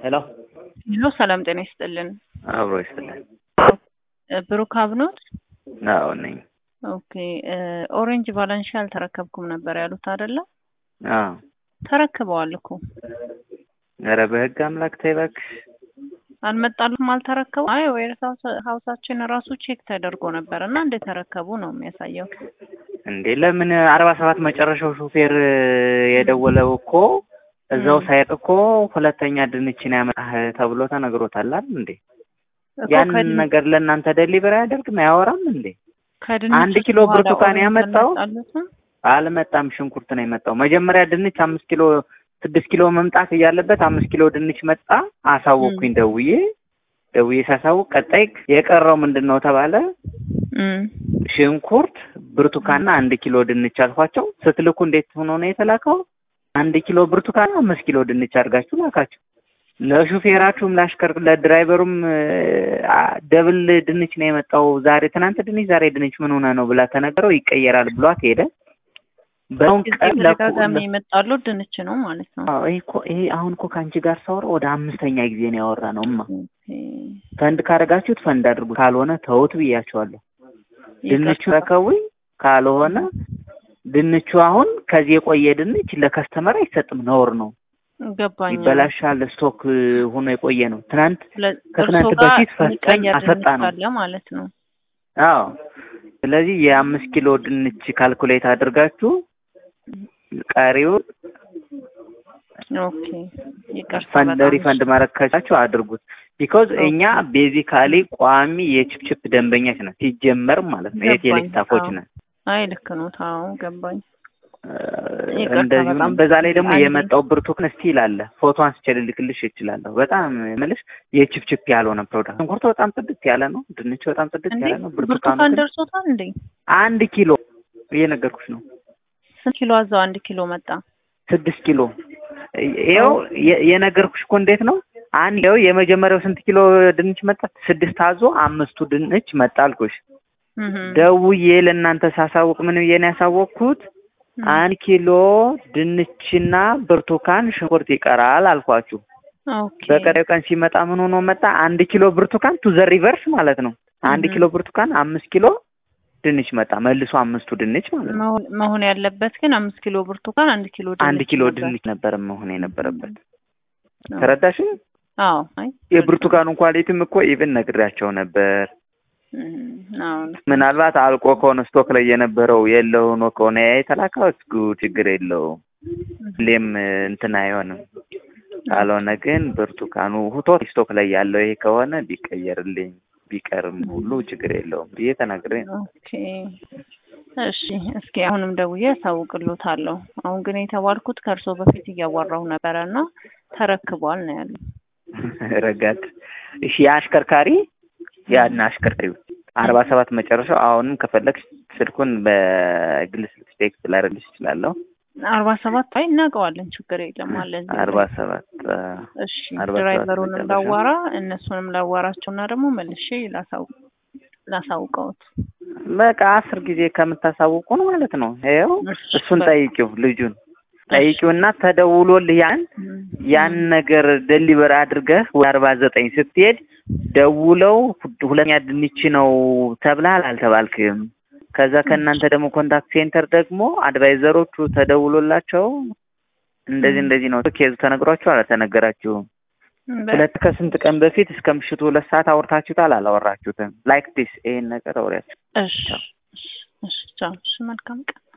ሄሎ ሄሎ ሰላም ጤና ይስጥልን። አብሮ ይስጥልን። ብሩክ አብኖት? አዎ ነኝ። ኦኬ ኦሬንጅ ቫለንሺ አልተረከብኩም ነበር ያሉት አይደለ? አዎ ተረክበዋል እኮ ኧረ በህግ አምላክ ተይ እባክሽ። አልመጣሉም፣ አልተረከቡ። አይ ዌር ሀውሳችን ራሱ ቼክ ተደርጎ ነበር እና እንደተረከቡ ነው የሚያሳየው። እንዴ ለምን አርባ ሰባት መጨረሻው ሹፌር የደወለው እኮ እዛው ሳይቅ እኮ ሁለተኛ ድንችን ያመጣህ ተብሎ ተነግሮታል አይደል እንዴ? እኮ ያንን ከድን- ነገር ለእናንተ ደሊቨር አያደርግም አያወራም እንዴ? ከድንች አንድ ኪሎ በኋላ ብርቱካን ኦሬንጅ ያመጣው? አልመጣሉትም? አልመጣም፣ ሽንኩርት ነው የመጣው። መጀመሪያ ድንች አምስት ኪሎ ስድስት ኪሎ መምጣት እያለበት አምስት ኪሎ ድንች መጣ። አሳወቅኩኝ ደውዬ ደውዬ ሳሳውቅ ቀጣይ የቀረው ምንድን ነው ተባለ። እም፣ ሽንኩርት፣ ብርቱካንና አንድ ኪሎ ድንች አልኳቸው። ስትልኩ እንዴት ሆኖ ነው የተላከው? አንድ ኪሎ ብርቱካን አምስት ኪሎ ድንች አድርጋችሁ ላካችሁ። ለሹፌራችሁም ለአሽከር ለድራይቨሩም አ፣ ደብል ድንች ነው የመጣው ዛሬ ትናንት ድንች ዛሬ ድንች ምን ሆነ ነው ብላ ተነገረው ይቀየራል ብሏት ሄደ። በአሁን ጊዜ ቀን ለኩ ተደጋጋሚ የመጣሉ ድንች ነው ማለት ነው። አዎ፣ ይሄ እኮ ይሄ አሁን እኮ ከአንቺ ጋር ሳወራ ወደ አምስተኛ ጊዜ ነው ያወራ ነው። እማ ኦኬ፣ ፈንድ ካደረጋችሁት ፈንድ አድርጉት፣ ካልሆነ ተውት ብያቸዋለሁ። ድንቹ ይቅርታ። ረከቡኝ፣ ካልሆነ ድንቹ አሁን ከዚህ የቆየ ድንች ለከስተመር አይሰጥም፣ ነውር ነው፣ ገባኝ። ይበላሻል። ስቶክ ሆኖ የቆየ ነው። ትናንት ስለ- ከትናንት እርሶ ጋር በፊት ፈተን የሚቀየር አሰጣ ድንች ነው። አለ ማለት ነው። አዎ፣ ስለዚህ የአምስት ኪሎ ድንች ካልኩሌት አድርጋችሁ ቀሪውን ኦኬ፣ ይቅርታ ፈንድ በጣም ሪፈንድ ማድረግ ከቻችሁ አድርጉት። ቢኮዝ እኛ ቤዚካሊ ቋሚ የችፕችፕ ደንበኛች ነን ሲጀመር ማለት ነው። የቴሌ ገባኝ። ስታፎች አዎ። ነን። አይ ልክ ነው። ታው ገባኝ። እ፣ ይቅርታ እንደዚሁ በጣም በዛ ላይ ደግሞ አንዴ- የመጣው ብርቱካን ስቲል አለ። ፎቶ አንስቼ ልልክልሽ እችላለሁ። በጣም የምልሽ የችፕችፕ ያልሆነ ፕሮዳክት። ሽንኩርቱ በጣም ጽድት ያለ ነው። ድንቹ በጣም ጽድት እንዴ ያለ ነው። ብርቱካኑ ብርቱካን ግን ደርሶታል እንዴ? አንድ ኪሎ እየነገርኩሽ ነው። ስንት ኪሎ አዛው አንድ ኪሎ መጣ? ስድስት ኪሎ ይኸው የ- የነገርኩሽ እኮ እንዴት ነው አንድ ይኸው የመጀመሪያው ስንት ኪሎ ድንች መጣ? ስድስት አዞ አምስቱ ድንች መጣ አልኩሽ። እህ ደውዬ ለእናንተ ሳሳውቅ ምን ብዬ ነው ያሳወቅኩት? አንድ ኪሎ ድንችና ብርቱካን ሽንኩርት ይቀራል አልኳችሁ። ኦኬ በቀጣዩ ቀን ሲመጣ ምን ሆኖ መጣ? አንድ ኪሎ ብርቱካን ቱ ዘ ሪቨርስ ማለት ነው። አንድ እህ ኪሎ ብርቱካን አምስት ኪሎ ድንች መጣ። መልሶ አምስቱ ድንች ማለት ነው። መሆን መሆን ያለበት ግን አምስት ኪሎ ብርቱካን አንድ ኪሎ ድንች አንድ ኪሎ ነበር። ድንች ነበር መሆን የነበረበት። አዎ። ተረዳሽ? አዎ አይ የብርቱካኑን ኳሊቲም እኮ ኢቭን ነግሬያቸው ነበር። እህ አዎ ምናልባት አልቆ ከሆነ ስቶክ ላይ የነበረው የለው ሆኖ ከሆነ የተላከው እስኩ ችግር የለውም። ሁሌም እንትን አይሆንም። ካልሆነ ግን ብርቱካኑ ሁቶ ስቶክ ላይ ያለው ይሄ ከሆነ ቢቀየርልኝ ቢቀርም ሁሉ ችግር የለውም ብዬ ተናግሬ ነው። ኦኬ እሺ፣ እስኪ አሁንም ደውዬ አሳውቅሎታለሁ። አሁን ግን የተባልኩት ከእርሶ በፊት እያወራሁ ነበረ እና ተረክቧል ነው ያለው። ረጋት እሺ፣ የአሽከርካሪ ያን አሽከርካሪው አርባ ሰባት መጨረሻው አሁንም ከፈለግሽ ስልኩን በግል ስልክ ቴክስት ላደርግልሽ እችላለሁ። አርባ ሰባት አይ እናውቀዋለን፣ ችግር የለም አለ እዚህ አርባ ላይ። ሰባት እሺ አርባ ሰባት ድራይቨሩንም መጨረሻ። ላዋራ እነሱንም ላዋራቸው እና ደግሞ መልሼ ላሳው- ላሳውቀውት። በቃ አስር ጊዜ ከምታሳውቁን ማለት ነው። ይኸው እሺ፣ እሱን በቃ። ጠይቂው፣ ልጁን ጠይቂውና ተደውሎልህ ያን ያን ነገር ደሊቨር አድርገህ ወደ አርባ ዘጠኝ ስትሄድ ደውለው ሁለተኛ ድንች ነው ተብለሃል አልተባልክም። ከዛ ከእናንተ ደግሞ ኮንታክት ሴንተር ደግሞ አድቫይዘሮቹ ተደውሎላቸው እንደዚህ እንደዚህ ነው ኬዙ ተነግሯቸው አልተነገራችሁም። በ- ሁለት ከስንት ቀን በፊት እስከ ምሽቱ ሁለት ሰዓት አውርታችሁታል አላወራችሁትም? ላይክ ዲስ ይሄን ነገር አውሪያቸው። እሺ፣ እሺ፣ እሺ፣ ቻው። እሺ፣ መልካም ቀን